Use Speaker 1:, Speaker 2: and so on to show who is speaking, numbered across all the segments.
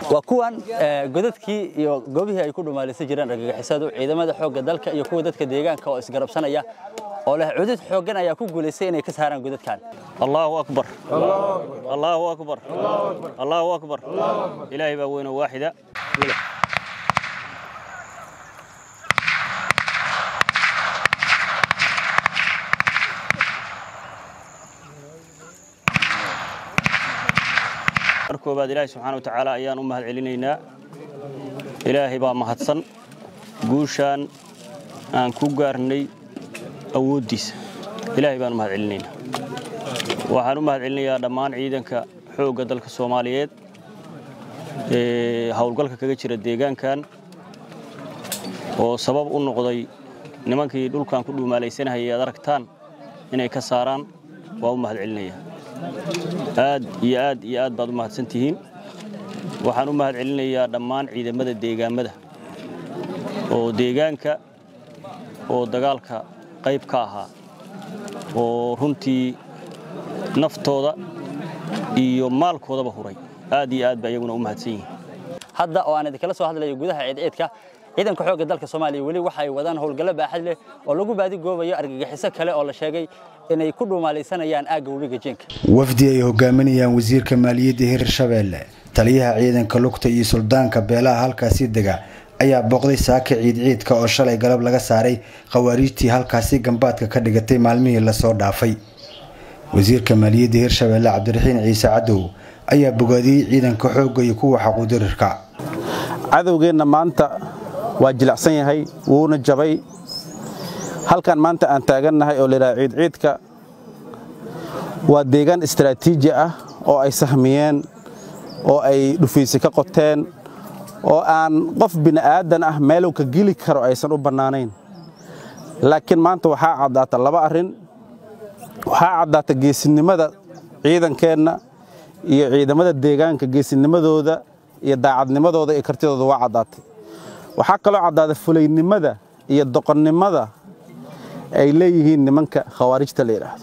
Speaker 1: waa kuwan godadkii iyo goobihii ay ku dhumaalaysan jireen argagixisadu ciidamada xoogga dalka iyo kuwa dadka deegaanka oo isgarabsanaya oo leh cudud xooggan ayaa ku guulaystay inay ka saaraan godadkan
Speaker 2: allahu akbar allahu akbar allahu akbar ilaahay baa weyn oo waaxida mar koobaad ilaahay subxaana wa tacaala ayaan u mahad celinaynaa ilaahay baa mahadsan guushaan aan ku gaarnay awooddiisa ilaahay baan u mahad celinaynaa waxaan u mahad celinayaa dhammaan ciidanka xoogga dalka soomaaliyeed ee howlgalka kaga jira deegaankan oo sabab u noqday nimankii dhulkan ku dhuumaalaysanahayay aad aragtaan inay ka saaraan waa u mahad celinayaa aad iyo aad iyo aad baad u mahadsan tihiin waxaan u mahad celinayaa dhammaan ciidamada deegaammada oo deegaanka oo dagaalka qayb ka ahaa oo runtii naftooda iyo maalkoodaba huray aad iyo aad ba iyaguna u mahadsan yihiin
Speaker 1: hadda oo aan idinkala soo hadlayo gudaha ciidciidka ciidanka xoogga dalka soomaaliya weli waxa ay wadaan howlgallo baaxad leh oo lagu baadigoobayo argagixiso kale oo la sheegay inay ku dhuumaalaysanayaan aagga webiga jeenka
Speaker 3: wafdi ay hogaaminayaan wasiirka maaliyadda hirshabeelle taliyaha ciidanka lugta iyo suldaanka beelaha halkaasi dega ayaa booqday saaka ciidciidka oo shalay galab laga saaray khawaariijtii halkaasi gambaadka ka dhigatay maalmihii lasoo dhaafay wasiirka maaliyadda hirshabeelle cabdiraxiin ciise cadow ayaa bogaadiyey ciidanka xoogga iyo kuwa xaquudirirka
Speaker 4: cadowgeenna maanta waa jilicsan yahay wuuna jabay halkan maanta aan taagannahay oo layidhaha ciidciidka waa deegaan istaraatiiji ah oo ay sahmiyeen oo ay dhufaysi ka qoteen oo aan qof bini'aadan ah meelow ka geli karo aysan u bannaanayn laakiin maanta waxaa caddaata laba arrin waxaa caddaata geesinimada ciidankeenna iyo ciidamada deegaanka geesinimadooda iyo daacadnimadooda iyo kartidooda waa caddaatay waxaa kaloo caddaada fulaynimada iyo doqonnimada ay leeyihiin nimanka khawaarijta la yidhaahdo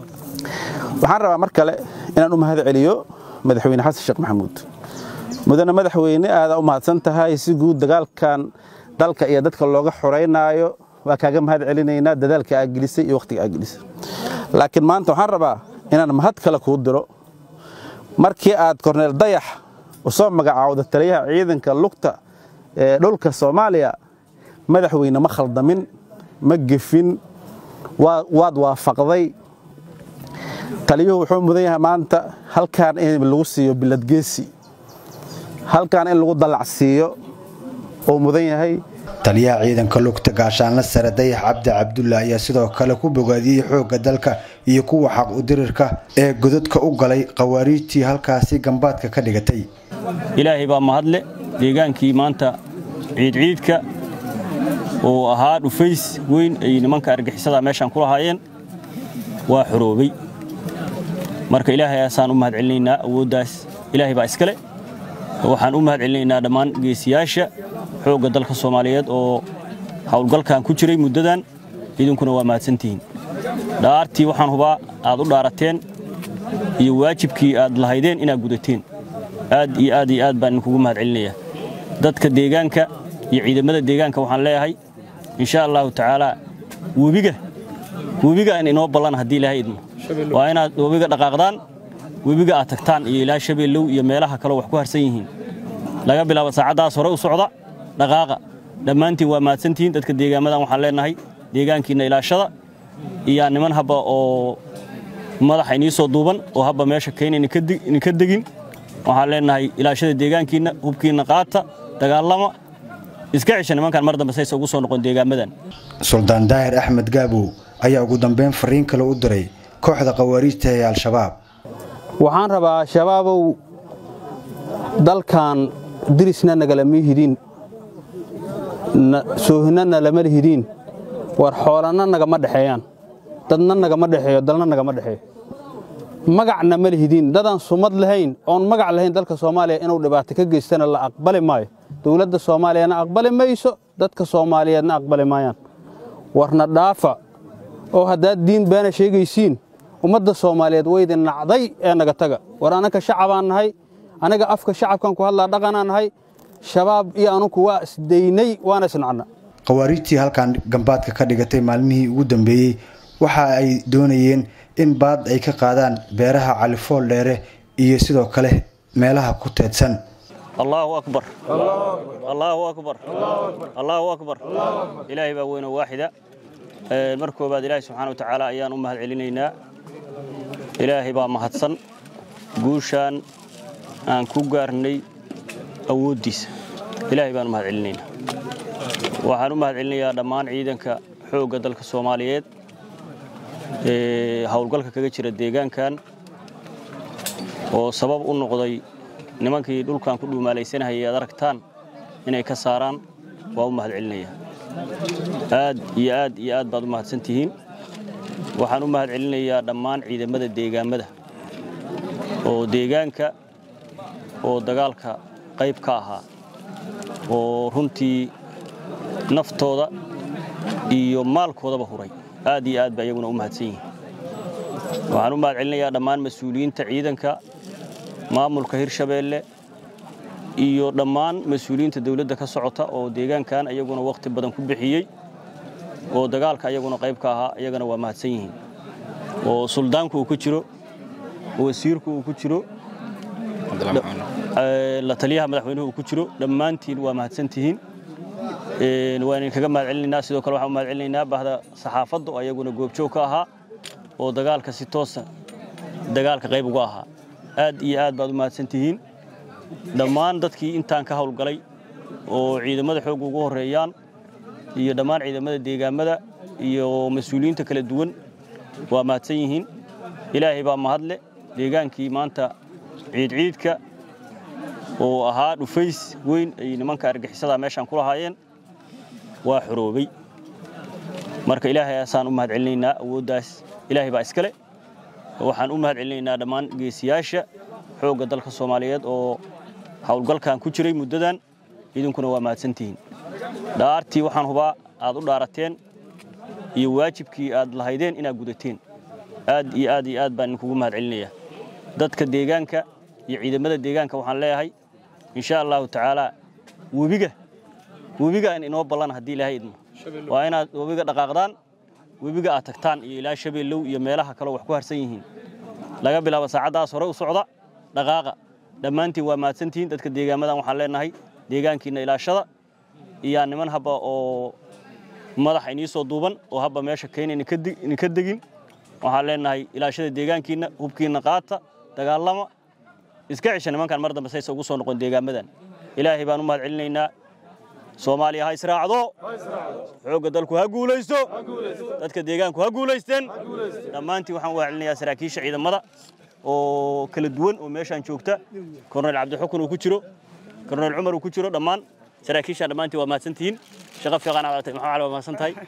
Speaker 4: waxaan rabaa mar kale inaan u mahad celiyo madaxweyne xasan sheekh maxamuud mudane madaxweyne aadaa u mahadsan tahay si guud dagaalkan dalka iyo dadka looga xoraynaayo waa kaaga mahad celinaynaa dadaalka aa gelisay iyo wakhtiga aa gelisay laakiin maanta waxaan rabaa inaan mahad kale kuu diro markii aad korneel dayax u soo magacaawda taliyaha ciidanka lugta ee dhulka soomaaliya madaxweyne ma khaldamin ma gefin waad waafaqday taliyuhu wuxuu mudan yahay maanta halkaan in lagu siiyo biladgeesi halkaan in lagu dallacsiiyo uu mudan yahay
Speaker 3: taliyaha ciidanka lugta gaashaanla sare dayax cabdi cabdulla ayaa sidoo kale ku bogaadiyey xoogga dalka iyo kuwa xaq udirirka ee godadka u galay khawaariijtii halkaasi gambaadka ka dhigatay
Speaker 2: ilaahay baa mahadle deegaankii maanta ciidciidka oo ahaa dhufays weyn ay nimanka argixisada meeshaan ku lahaayeen waa xoroobay marka ilaahay aasaan u mahad celinaynaa awooddaas ilaahay baa iskale waxaan u mahad celinaynaa dhammaan geesiyaasha xoogga dalka soomaaliyeed oo howlgalkan ku jiray muddadan idinkuna waa mahadsantihiin dhaartii waxaan hubaa aad u dhaarateen iyo waajibkii aad lahaydeen inaad gudateen aad iyo aad iyo aad baan idinkugu mahad celinayaa dadka deegaanka iyo ciidamada deegaanka waxaan leeyahay insha allahu tacaalaa webiga webiga in inoo ballan haddii ilaahay idmo waa inaad webiga dhaqaaqdaan webiga aad tagtaan iyo ilaa shabeellow iyo meelaha kaleo wax ku harsan yihiin laga bilaabo saacaddaas hore u socda dhaqaaqa dhammaantiin waa mahadsantihiin dadka deegaamadan waxaan leenahay deegaankiinna ilaashada iyaa niman habba oo madaxa inii soo duuban oo habba meesha kayna idinka degin waxaan leenahay ilaashada deegaankiinna hubkiinna qaata dagaalama iska cesha nimankan mar dambe saysa ugu soo noqon deegaamadan
Speaker 3: suldaan daahir axmed gaabow ayaa ugu dambeyn fariin kale u diray kooxda khawaariijta ee al-shabaab
Speaker 4: waxaan rabaa shabaabow dalkan dirisna nagalama hidin soohinana lama hidin war xoolanna nagama dhexeeyaan dadna nagama dhexeeyo dalna nagama dhexeeyo magacna ma lihidin dadaan sumad lahayn oon magac lahayn dalka soomaaliya inuu dhibaato ka geystana la aqbali maayo dowladda soomaaliyana aqbali mayso dadka soomaaliyeedna aqbali maayaan warna dhaafa oo haddaad diin beena sheegaysiin ummadda soomaaliyeed waydin nacday ee naga taga war annanka shacabaan nahay
Speaker 5: aniga afka shacabkan ku hadlaa dhaqanaan nahay shabaab iyo anugu waa isdaynay waana isnacna
Speaker 3: khawaariijtii halkan gambaadka ka dhigatay maalmihii ugu dambeeyey waxa ay doonayeen in baad ay ka qaadaan beeraha califool dheere iyo sidoo kale meelaha ku teedsan
Speaker 2: allaahu akbar allaahu akbar allaahu akbar ilaahay baa weyno waaxida mar koobaad ilaahay subxaana wa tacaala ayaan u mahad celinaynaa ilaahay baa mahadsan guushaan aan ku gaarnay awooddiisa ilaahay baan u mahad celinaynaa waxaan u mahad celinayaa dhammaan ciidanka xoogga dalka soomaaliyeed ee howlgalka kaga jira deegaankan oo sabab u noqday nimankii dhulkan ku dhuumaalaysanahayay aad aragtaan inay ka saaraan waa u mahad celinayaa aad iyo aad iyo aad baad u mahadsan tihiin waxaan u mahad celinayaa dhammaan ciidamada deegaammada oo deegaanka oo dagaalka qayb ka ahaa oo runtii naftooda iyo maalkoodaba huray aad iyo aad ba iyaguna u mahadsan yihiin waxaan u mahad celinayaa dhammaan mas-uuliyiinta ciidanka maamulka hirshabeelle iyo dhammaan mas-uuliyiinta dawladda ka socota oo deegaankan ayaguna wakhti badan ku bixiyey oo dagaalka ayaguna qayb ka ahaa iyagana waa mahadsan yihiin oo suldaanku uu ku jiro wasiirku uu ku jiro la taliyaha madaxweynuhu uu ku jiro dhammaantiin waa mahadsan tihiin waan idinkaga mahad celinaynaa sidoo kale waxaan u mahad celinaynaa bahda saxaafadda oo ayaguna goobjoog ka ahaa oo dagaalka si toosa dagaalka qayb uga ahaa aad iyo aad baad u mahadsan tihiin dhammaan dadkii intaan ka howlgalay oo ciidamada xoogga ugu horreeyaan iyo dhammaan ciidamada deegaammada iyo mas-uuliyiinta kala duwan waa mahadsan yihiin ilaahay baa mahadle deegaankii maanta ciidciidka oo ahaa dhufays weyn ay nimanka argixisada meeshaan ku lahaayeen waa xoroobay marka ilaahay asaan u mahad celinaynaa awooddaas ilaahay baa iskale waxaan u mahad celinaynaa dhammaan geesiyaasha xoogga dalka soomaaliyeed oo howlgalkan ku jiray muddadan idinkuna waa mahadsantihiin dhaartii waxaan hubaa aad u dhaarateen iyo waajibkii aad lahaydeen inaad gudateen aad iyo aad iyo aad baan idinkugu mahad celinayaa dadka deegaanka iyo ciidamada deegaanka waxaan leeyahay insha allahu tacaalaa webiga webiga in inoo ballan haddii ilaahay idmo waa inaad webiga dhaqaaqdaan webiga aad tagtaan iyo ilaa shabeellow iyo meelaha kaleo wax ku harsan yihiin laga bilaabo saacaddaas hore u socda dhaqaaqa dhammaantiin waa mahadsantihiin dadka deegaamadan waxaan leenahay deegaankiinna ilaashada iyaa niman habba oo madaxa inii soo duuban oo habba meesha kayna idinka degin waxaan leenahay ilaashada deegaankiinna hubkiinna qaata dagaalama iska cisha nimankan mar dambe saysa ugu soo noqon deegaamadan ilaahay baan u mahad celinaynaa soomaaliya ha israacdo xoogga dalku ha guulaysto dadka deegaanku ha guulaysteen dhammaantiin waxaan u mahad celinayaa saraakiisha ciidamada oo kala duwan oo meeshaan joogta korneyl cabdixukun uu ku jiro korneyl cumar uu ku jiro dhammaan saraakiishaan dhammaantiin waa mahadsantihiin shaqo fiiqan aad aragtay maxaa waa mahadsan tahay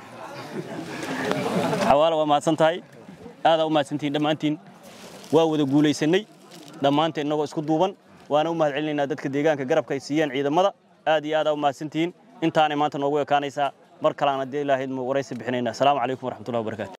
Speaker 2: xawaala waa mahadsan tahay aadaa u mahadsantihiin dhammaantiin waa wada guulaysanay dhammaanteen innagoo isku duuban waana u mahad celinaynaa dadka deegaanka garabka ay siiyeen ciidamada aad iyo aadaa u mahadsantihiin intaanay maanta noogu ekaanaysaa mar kalean haddii ilaahayd waraysi bixinaynaa asalaamu calaykum waraxmatullahi wabarakaatu